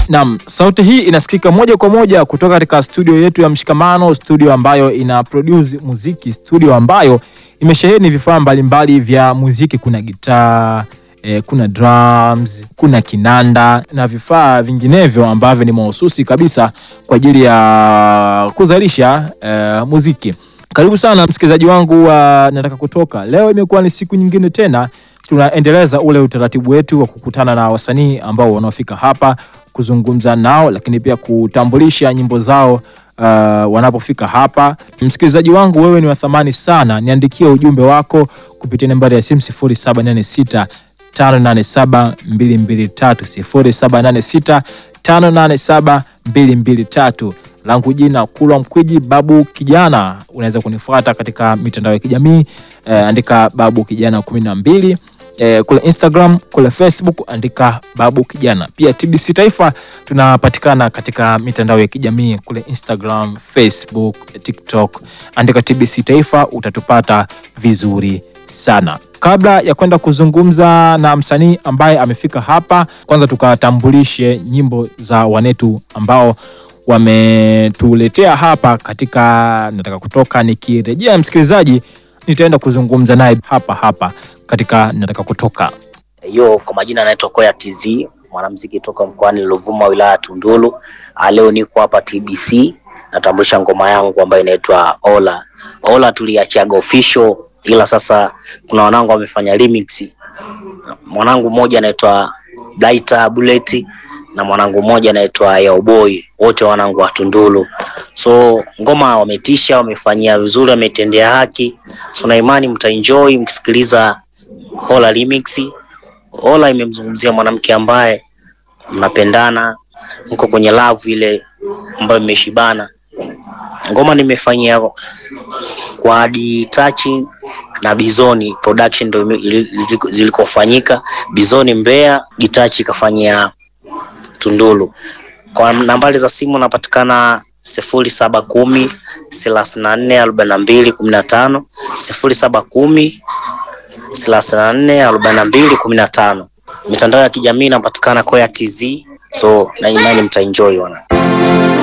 Naam, sauti hii inasikika moja kwa moja kutoka katika studio yetu ya Mshikamano, studio ambayo ina produce muziki, studio ambayo imesheheni vifaa mbalimbali vya muziki. Kuna gitaa eh, kuna drums, kuna kinanda na vifaa vinginevyo ambavyo ni mahususi kabisa kwa ajili ya kuzalisha eh, muziki. Karibu sana msikilizaji wangu wa Nataka Kutoka. Leo imekuwa ni siku nyingine tena tunaendeleza ule utaratibu wetu wa kukutana na wasanii ambao wanaofika hapa kuzungumza nao, lakini pia kutambulisha nyimbo zao uh, wanapofika hapa. Msikilizaji wangu, wewe ni wa thamani sana, niandikie ujumbe wako kupitia nambari ya simu 0786 587 223 0786 587 223 langu jina Kulwa Mkwiji Babu Kijana. Unaweza kunifuata katika mitandao ya kijamii eh, andika Babu Kijana kumi na mbili eh, kule Instagram, kule Facebook andika Babu Kijana. Pia TBC Taifa tunapatikana katika mitandao ya kijamii kule Instagram, Facebook, TikTok, andika TBC Taifa utatupata vizuri sana. Kabla ya kwenda kuzungumza na msanii ambaye amefika hapa, kwanza tukatambulishe nyimbo za wanetu ambao wametuletea hapa katika Nataka Kutoka. Nikirejea msikilizaji, nitaenda kuzungumza naye hapa hapa katika Nataka Kutoka. Yo, kwa majina anaitwa Koya TZ, mwanamuziki toka mkoani Ruvuma, wilaya ya Tunduru. Ah, Leo niko hapa TBC natambulisha ngoma yangu ambayo inaitwa Ola. Ola tuliachiaga official, ila sasa kuna wanangu wamefanya remix. Mwanangu mmoja anaitwa Blaita Bullet na mwanangu mmoja anaitwa Yaoboy, wote wanangu wa Tunduru. So ngoma wametisha, wamefanyia vizuri, wametendea haki. So na imani mtaenjoy mkisikiliza Ola remix. Ola imemzungumzia mwanamke ambaye mnapendana, mko kwenye love ile ambayo imeshibana. Ngoma nimefanyia kwa Adi Touching na Bizoni production ndio ime- ili- ziliko- zilikofanyika. Bizoni Mbeya, Gitachi ikafanyia Tunduru. Kwa nambari za simu napatikana sifuri saba kumi thelathini na nne arobaini na mbili kumi na tano sifuri saba kumi thelathini na nne arobaini na mbili kumi na tano. Mitandao ya kijamii inapatikana Koya TZ, so na imani mtaenjoy wana